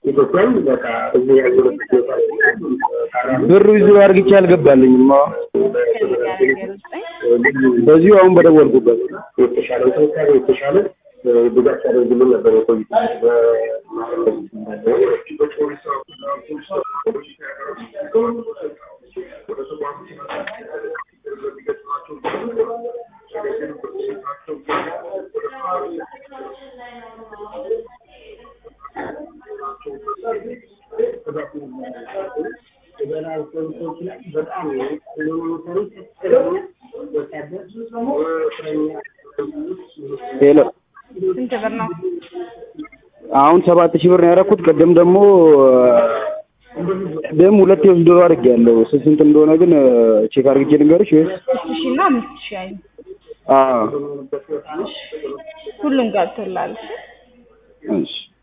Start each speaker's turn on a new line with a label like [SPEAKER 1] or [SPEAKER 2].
[SPEAKER 1] ኢትዮጵያም በቃ እዚህ ያለበት
[SPEAKER 2] ብሩ ይዞ አርግቼ አልገባልኝም። አዎ በዚሁ አሁን በደወልኩበት
[SPEAKER 1] የተሻለ እንክብካቤ የተሻለ ድጋፍ ሲያደርጉልን ነበር የቆዩት።
[SPEAKER 2] ሄሎ
[SPEAKER 3] ስንት ብር ነው?
[SPEAKER 2] አሁን ሰባት ሺህ ብር ነው ያደረኩት። ቅድም ደግሞ ቅድም ሁለት የወስዶ አድርጌያለሁ። ስንት እንደሆነ ግን ቼክ አድርጌ ልንገርሽ ወይስ?
[SPEAKER 3] ሶስት ሺህ እና አምስት ሺህ አይ
[SPEAKER 2] አዎ
[SPEAKER 3] ሁሉም ገብቶላል።
[SPEAKER 2] እሺ